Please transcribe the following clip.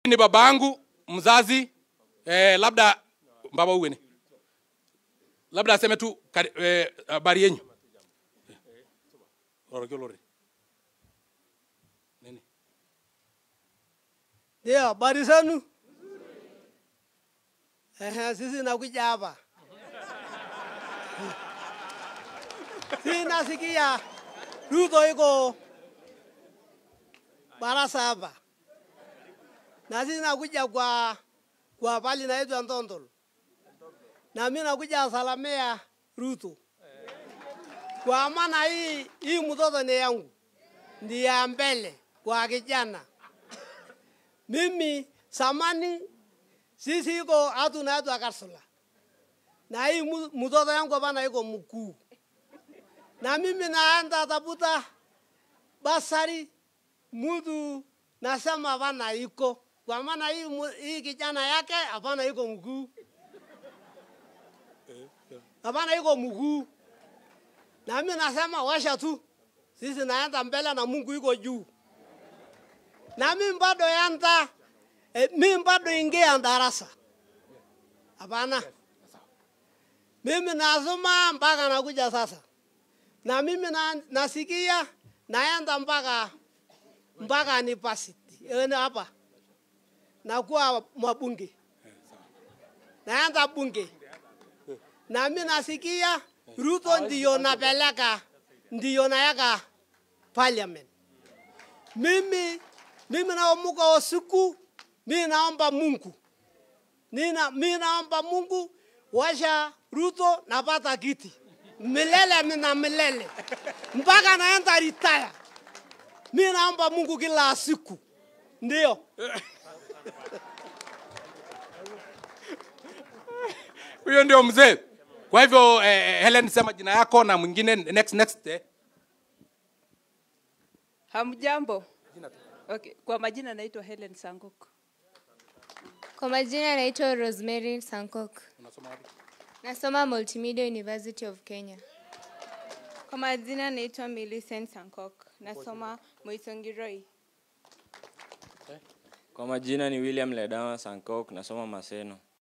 ni babangu mzazi eh, labda baba uwe ni labda aseme tu kari- eh, habari yenyu Orokio lori. Nini? Ndio, habari zenu? Ehe, sisi nakuja hapa. Sisi nasikia Ruto iko barasa hapa. Na sisi nakuja kwa kwa pali naitwa Ntontol. Na mimi nakuja salamia Ruto. Kwa maana hii hii mtoto ni yangu. Ndiye ya mbele kwa kijana. Mimi samani sisi iko hatu na hatu akarsula. Na hii mu- mtoto yangu hapana iko mkuu. Na mimi naenda tafuta basari mtu nasema hapana iko. Kwa maana hii, mu- hii kijana yake hapana iko mkuu. Hapana iko mkuu. Na mimi nasema washa tu. Sisi naenda mbele na Mungu iko juu na mimi bado yanta eh, mimi bado ingia darasa hapana mimi nasoma mpaka nakuja sasa na mimi na, nasikia naenda mpaka mpaka university eh, hapa nakuwa mabunge naenda bunge na mimi nasikia Ruto ndiyo napeleka ndiyo nayaka parliament mimi mimi naomuka usiku mimi naomba Mungu nina mimi naomba Mungu washa Ruto napata kiti milele mina milele mpaka naenda retire. Mimi naomba Mungu kila siku, ndio Huyo ndio mzee. Kwa hivyo eh, Helen sema jina yako na mwingine next next eh. Hamjambo. Okay. Kwa majina naitwa Helen Sangok. Kwa majina naitwa Rosemary Sankok. Unasoma wapi? Nasoma Multimedia University of Kenya. Kwa majina naitwa Millicent Sankok. Nasoma Moisongiroi. Kwa majina ni William Ledama Sankok, nasoma Maseno.